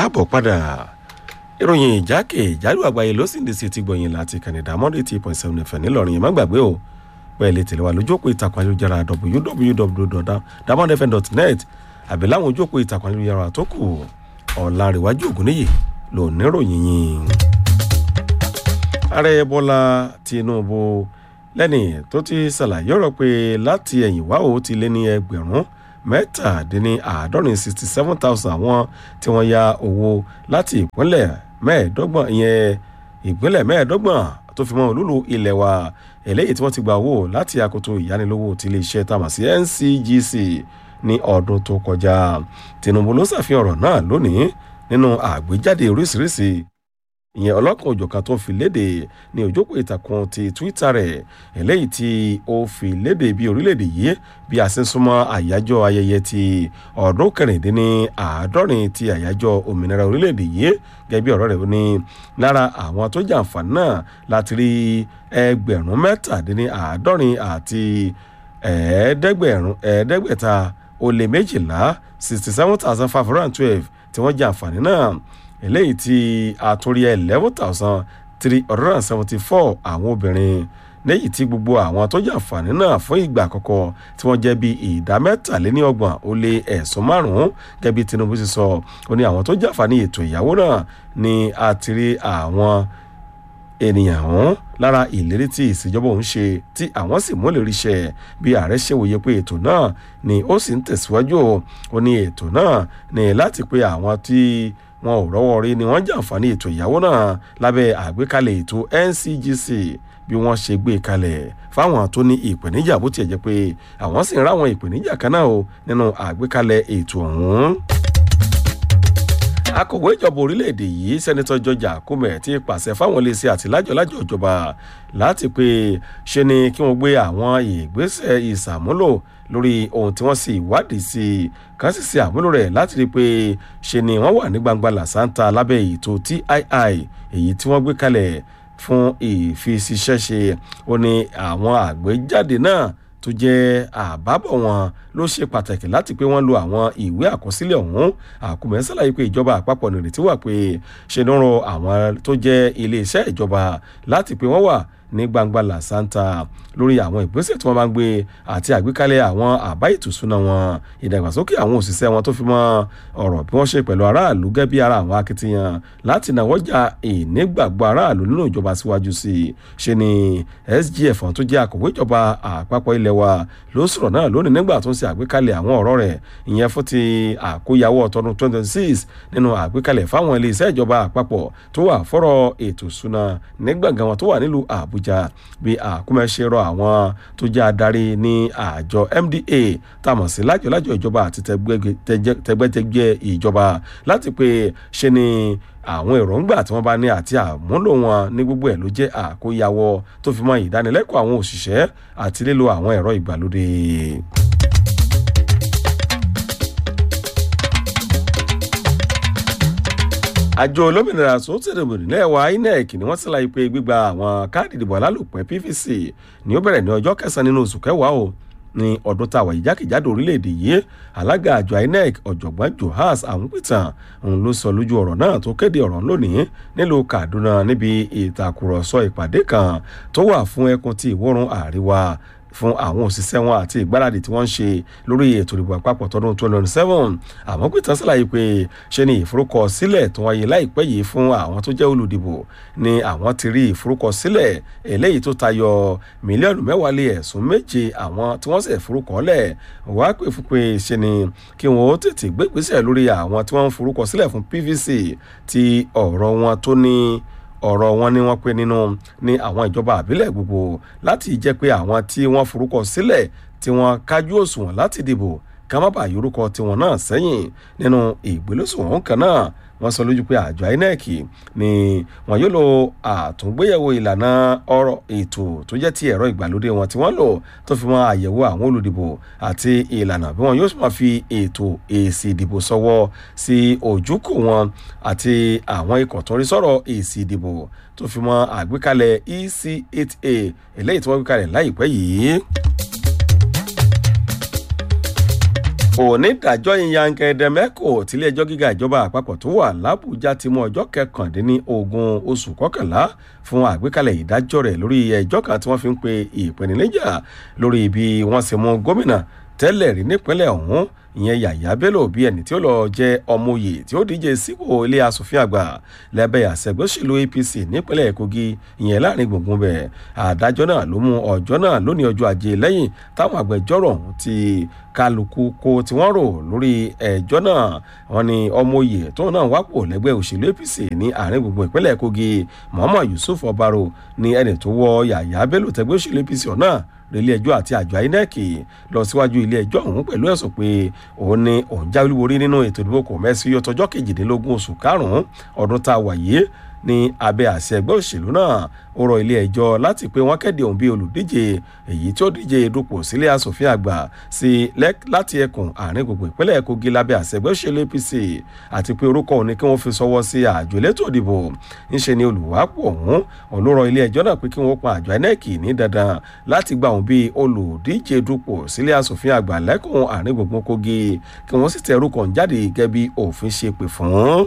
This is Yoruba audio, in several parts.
káàbọ̀ padà ìròyìn ìjákèjádò àgbáyé ló sì ń dìsí ti gbọ̀yìn láti kànìdá monday eight point seven fm ńìlọrin yẹn má gbàgbé o bẹ́ẹ̀ lè tẹ̀lé wa lójú òpó ìtàkùn ayélujára www.damondfm.net àbí láwọn ojú òpó ìtàkùn ayélujára tó kù ọ̀làǹrẹ̀wájú ògúnníyì ló níròyìn yìí. ààrẹ bọ́lá tinubu lẹ́ni tó ti ṣàlàyé ọ̀rọ̀ pé láti ẹ̀yìn wá o ti lé ní ẹgbẹ̀rún mẹ́tàdínláàádọ́rin sixty seven thousand àwọn tí wọ́n ya owó láti ìpínlẹ̀ mẹ́ẹ̀ẹ́dọ́gbọ̀n ìyẹn ìpínlẹ̀ mẹ́ẹ̀ẹ́dọ́gbọ̀n tó fi mọ́ olúlu ilẹ̀ wa eléyìí tí wọ́n ti gba owó láti akoto ìyánilówó ti iléeṣẹ́ tamà sí ncgc ní ọdún tó kọjá tinubu ló ṣàfihàn ọ̀rọ̀ náà lónìí nínú àgbéjáde oríṣiríṣi ìyẹn ọlọ́kan òjọ̀kan tó fi léde ní òjòkó ìtàkùn ti twitter rẹ̀ eléyìí tí ó fi léde bí orílẹ̀-èdè yìí bí a ṣe ń súnmọ́ àyájọ́ ayẹyẹ ti ọdún kẹrìndínláàádọ́rin ti àyájọ́ òmìnira orílẹ̀-èdè yìí gẹ́gẹ́ bí ọ̀rọ̀ rẹ̀ ní lára àwọn tó jẹ́ àǹfààní náà láti rí ẹgbẹ̀rún mẹ́tàdínláàádọ́rin àti ẹ̀ẹ́dẹ́gbẹ̀rún ẹ̀ẹ́dẹ́gbẹ̀ta ó lé méjìlá sixty seven thousand five hundred and twelve tí wọ́n jẹ́ àǹfààní náà eléyìí tí àtúrí eleven thousand three hundred and seventy four àwọn obìnrin lẹ́yìn tí gbogbo àwọn tó jẹ́ àǹfààní náà fún ìgbà àkọ́kọ́ tí wọ́n jẹ́ bí ìdá mẹ́tàléníọgbọ̀n ó lé ẹ̀sùn márùn-ún gẹ́gẹ́ bí tinubu ti sọ ó ní àwọn tó jẹ́ àǹfààní ètò ìyàwó náà ni àtìrí àwọn ènìyàn ọ̀hún lára ìlérí tí ìṣèjọba òun ṣe tí àwọn sì mú lè ríṣẹ́ bí ààrẹ ṣe wòye pé ètò náà ni ó sì ń tẹ̀síwájú ó ní ètò náà ni láti pé àwọn tí wọn ò rọ́wọ́ rí ni wọ́n jàǹfààní ètò ìyàwó náà lábẹ́ àgbékalẹ̀ ètò ncgc bí wọ́n ṣe gbé kalẹ̀ fáwọn tó ní ìpèníjà bó tiẹ̀ jẹ́ pé àwọn sì ń ráwọn ìpèníjà kan náà o nínú àgbékalẹ̀ ètò ọ̀hún akọ̀wé ìjọba orílẹ̀-èdè yìí sẹ́nitọ́ george akume ti pàṣẹ fáwọn iléeṣẹ́ àti lájọ̀lájọ̀ ìjọba láti pé ṣe ni kí wọ́n gbé àwọn ìgbésẹ̀ ìsàmúlò lórí ohun tí wọ́n sì wádìí sí i kan sì ṣe àmúlò rẹ̀ láti rí i pé ṣe ni wọ́n wà ní gbangba làṣántà lábẹ́ ètò tii èyí tí wọ́n gbé kalẹ̀ fún ìfiṣiṣẹ́ṣe ó ní àwọn àgbéjáde náà tó jẹ́ àbábọ̀ wọn ló ṣe pàtàkì láti pé wọ́n lo àwọn ìwé àkọsílẹ̀ ọ̀hún àkùmẹ̀ ṣàlàyé pé ìjọba àpapọ̀ nìrètí wà pé ṣe ló ń rọ àwọn tó jẹ́ iléeṣẹ́ ìjọba láti pé wọ́n wà ní gbangba làṣántà lórí àwọn ìgbésẹ̀ tí wọ́n bá ń gbé àti àgbékalẹ̀ àwọn àbá ìtùsúná wọn ìdàgbàsókè àwọn òṣìṣẹ́ wọn tó fi mọ́ ọ̀rọ̀ bí wọ́n ṣe pẹ̀lú aráàlú gẹ́gẹ́ bí ara àwọn akitiyan láti náwọ́jà ìnígbàgbọ́ aráàlú nínú ìjọba síwájú sí i ṣe ni sgf tó jẹ́ àkọ̀wé ìjọba àpapọ̀ ilẹ̀ wa ló sọ̀rọ̀ náà lónìí nígbà tó ń ṣe àgbékalẹ̀ àwọn ọ̀rọ̀ rẹ̀ ìyẹn fún ti àkóyawọ́ tọdún 2026 nínú àgbékalẹ̀ fáwọn iléeṣẹ́ ìjọba àpapọ̀ tó wà fọ́rọ̀ ètò ìṣúná nígbàgán wọn tó wà nílùú àbújá bí àkúmẹ̀ ṣe rọ àwọn tó jẹ́ adarí ní àjọ mda tàmọ̀ sí lájọlájọ ìjọba àti tẹgbẹ́tẹgbẹ́ ìjọba láti pé ṣe ni àwọn èròǹgbà tí wọ́n bá ní àti àmúlò wọn ní gbogbo ẹ̀ ló jẹ́ àkóyawọ́ tó fi mọ́ ìdánilẹ́kọ̀ọ́ àwọn òṣìṣẹ́ àti lílo àwọn ẹ̀rọ ìgbàlódé. àjọ olómìnira tó tẹ̀lé nílẹ̀ wa inec ni wọ́n ṣàlàyé pé gbígba àwọn káàdì ìdìbò alálòpẹ́ pvc ni ó bẹ̀rẹ̀ ní ọjọ́ kẹsàn-án nínú oṣù kẹwàá o ní ọdún táwa yìí jákèjádò orílẹ̀-èdè yìí alága àjọ inec ọ̀jọ̀gbọ́n johas àmúpìtàn òun ló sọ lójú ọ̀rọ̀ náà tó kéde ọ̀rọ̀ lónìí nílùú kaduna níbi ìtàkùrọ̀sọ ìpàdé kan tó wà fún ẹkùn ti ìwọ̀rùn àríwá fún àwọn òṣìṣẹ́ wọn àti ìgbáradì tí wọ́n ń ṣe lórí ètò ìdìbò àpapọ̀ tọdún 2027 àmọ́ pé tán ṣàlàyé pé ṣe ni ìforúkọsílẹ̀ tó wáyé láìpẹ́ yìí fún àwọn tó jẹ́ olùdìbò ni àwọn ti rí ìforúkọsílẹ̀ eléyìí tó tayọ mílíọ̀nù mẹ́wàá lé ẹ̀sùn méje àwọn tí wọ́n sì forúkọlẹ̀ wá pé fún pé ṣe ni kí wọ́n ó tètè gbé ìgbésẹ̀ lórí àwọn tí wọ́n ń forúkọsílẹ̀ fún pvc ti ọ̀rọ̀ wọn tó ní ọ̀rọ̀ wọn ni wọ́n pe nínú ní àwọn ìjọba àbílẹ̀ gbogbo láti jẹ́ pé àwọn tí wọ́n forúkọ sílẹ̀ tí wọ́n kájú òṣùwọ̀n láti dìbò ká má bàa yorúkọ tiwọn náà sẹ́yìn nínú ìgbélésùwọ̀n kan náà wọ́n sọ lójú pé àjọ inec ni wọ́n yóò lo àtúngbéyẹ̀wò ìlànà ọ̀rọ̀ ètò tó jẹ́ ti ẹ̀rọ ìgbàlódé wọn tí wọ́n lò tó fi mọ́ àyẹ̀wò àwọn olùdìbò àti ìlànà bí wọ́n yóò máa fi ètò èsì ìdìbò sọ́wọ́ sí ojúkò wọn àti àwọn ikọ̀ tó ń rí sọ̀rọ̀ èsì ìdìbò tó fi mọ́ àgbékalẹ̀ ec8a eléyìí tí wọ́n gbé kalẹ̀ láìpẹ́ yìí. onídàájọ́ ìyànkẹ́dẹ́mẹ́kò tiléẹjọ́ gíga ìjọba àpapọ̀ tó wà lábújá ti mú ọjọ́ kẹkàndínlógún oṣù kọkànlá fún àgbékalẹ̀ ìdájọ́ rẹ̀ lórí ẹjọ́ kan tí wọ́n fi ń pe ìpèníjà lórí bí wọ́n ṣe mú gómìnà tẹ́lẹ̀ rí nípínlẹ̀ ọ̀hún ìyẹn yàyà bello bíi ẹni tí ó lọ jẹ ọmọoyè tí ó díje sípò ilé asòfin àgbà lẹ́bẹ̀ àṣẹgbẹ́sẹ̀lú apc nípínlẹ̀ kogi ìyẹn láàrin gbùngbùn bẹ̀ àdájọ́ náà ló mú ọjọ́ náà lónìí ọjọ́ ajé lẹ́yìn táwọn agbẹjọ́rò ọ̀hún ti kálukú kó tí wọ́n rò lórí ẹjọ́ náà wọ́n ní ọmọoyè tóun náà wápò lẹ́gbẹ́ òṣèlú apc ní àárín gbùngbùn ìpínlẹ̀ kogi muhammad yusuf ọbaro ní ẹni tó wọ yàyà bello tẹgbẹ́ òṣèlú apc ọ̀nà relé ẹjọ́ àti àjọ inec lọ síwájú ilé ẹjọ́ ọ̀hún pẹ̀lú ẹ̀sùn pé òun ni òun jáwé wọrí nínú ètò ìdìbò kò mẹ́sì yọtọjọ́ kejìdínlógún oṣù karùn-ún ọdún tá a wà yìí ní abẹ́ àṣẹ ẹgbẹ́ òṣèlú náà ó rọ ilé ẹjọ́ láti pé wọ́n kéde òun bí olùdíje èyí tí ó díje dupò sílé asòfin àgbà sí láti ẹkùn àárín gbogbo ìpínlẹ̀ kogi lábẹ́ àṣẹ ẹgbẹ́ òṣèlú apc àti pé orúkọ òun ni kí wọ́n fi sọwọ́ sí àjọ elétò ìdìbò ńṣe ni olùwápò ọ̀hún òun ló rọ ilé ẹjọ́ náà pé kí wọ́n pa àjọ inec ní dandan láti gba òun bí olùdíje dupò sílé asòfin àgbà lẹ́kùn àárín gbogbo kogi kí wọ́n sì tẹ orúkọ ń jáde gẹ́gẹ́ bí òfin ṣe pè fún.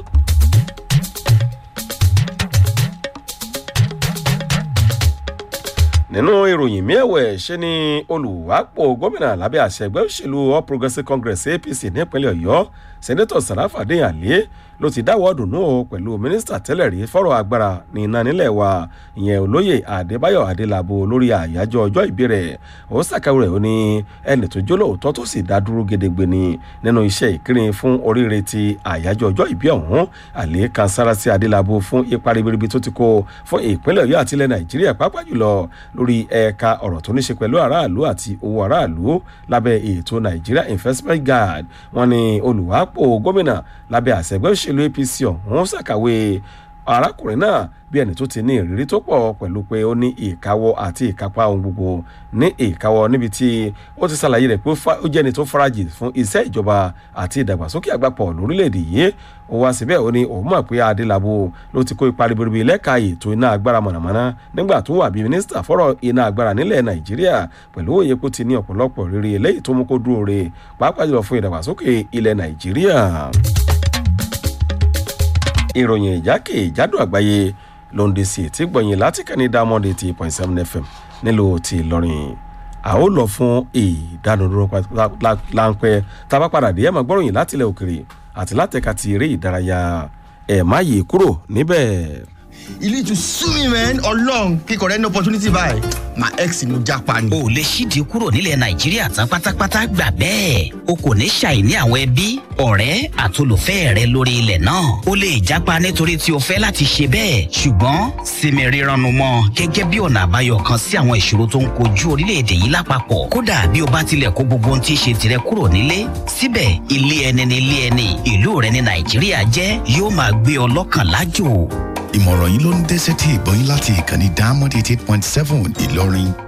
nínú ìròyìn miẹ̀wẹ̀ ṣe ni olùwápò gómìnà lábẹ́ àṣẹ ẹgbẹ́ òṣèlú all progressives congress apc nípínlẹ̀ ọ̀yọ́ sẹ́nẹ́tọ̀ sàràfàdé àlẹ́ ló ti dáwọ́ dùnú o pẹ̀lú mínísítà tẹ́lẹ̀ rí fọ́rọ̀ agbára ní iná nílẹ̀ wa ìyẹn olóyè adébáyọ̀ adélabò lórí àyájọ́ ọjọ́ ìbí rẹ̀ ó ṣàkàwé rẹ̀ ó ní ẹnì tó jó lóòótọ́ tó sì dá dúró gedegbe ni nínú iṣẹ́ ìkírin fún oríire ti àyájọ́ ọjọ́ ìbí ọ̀hún àlẹ́ kan sára sí adélabò fún ipa ribiribi tó ti kó fún ìpínlẹ̀ ọ̀yọ́ àti ilẹ̀ nàìjíríà pápá jùlọ lórí ẹ̀ka ọ̀rọ̀ tó ní ṣe pẹ̀lú aráàlú àti owó aráàlú lábẹ́ ètò nigeria investment guard wọn ni olùwápò gómìnà lábẹ́ àṣẹgbẹ́ òṣèlú apc ọ̀hún ṣàkàwé arákùnrin náà bí ẹni tó ti ní ìrírí tó pọ̀ pẹ̀lú pé ó ní ìkáwọ́ àti ìkápá ohun gbogbo ní ìkáwọ́ níbi tí ó ti ṣàlàyé rẹ̀ pé ó jẹ́ ẹni tó farajì fún iṣẹ́ ìjọba àti ìdàgbàsókè àgbàpọ̀ lórílẹ̀‐èdè yìí ó wá síbẹ̀ ó ní òun mọ̀ pé adélábù ló ti kó ipa ribiribi lẹ́ka ètò iná agbára mọ̀nàmọ́ná nígbà tó wà bí mínísítà fọ́rọ̀ iná agbára nílẹ̀ nàìjíríà pẹ̀lú òye kó ti ní ọ̀pọ̀lọpọ̀ rere eléyìí tó mú kó dúró re pàápàá jùlọ fún ìdàgbàsókè ilẹ̀ nàìjíríà ìròyìn ìjákèjádò àgbáyé ló ń de sí etí gbọ̀nyìn láti kẹ́ni diamond eighty point seven fm nílùú ti ìlọrin a ó lọ fún ìdánudúró láńpẹ́ tá a bá padà dé ẹ̀ máa gbọ́ròyìn láti ilẹ̀ òkèrè àti látẹ̀ka ti eré ìdárayá ẹ̀ má yè kúrò níbẹ̀. you need to sue me man ọlọrun kíkọ rẹ ní opportunity báyìí my ex ni mo japa ni. o lè ṣíde kúrò nílẹ̀ nàìjíríà tán pátápátá gbà bẹ́ẹ̀ o kò ní ṣàìní àwọn ẹbí ọ̀rẹ́ àtolùfẹ́ rẹ lórí ilẹ̀ náà o lè japa nítorí tí o fẹ́ láti ṣe bẹ́ẹ̀ ṣùgbọ́n sinmi rírannu mọ́ gẹ́gẹ́ bí ọ̀nà àbáyọ kan sí àwọn ìṣòro tó ń kojú orílẹ̀-èdè yìí lápapọ̀ kódà bí o bá tilẹ̀ kó gbogbo ohun tí í ṣe tirẹ̀ kúrò nílé síbẹ̀ ilé ẹni ni ilé ẹni ìlú rẹ ní nàìjíríà jẹ́ yóò máa gbé ọ lọ́kàn lájò ìmọ̀ràn yìí ló ń dẹ́sẹ̀ tí ìgbọ́yìn láti ìkànnì diamond eighty eight point seven ìlọrin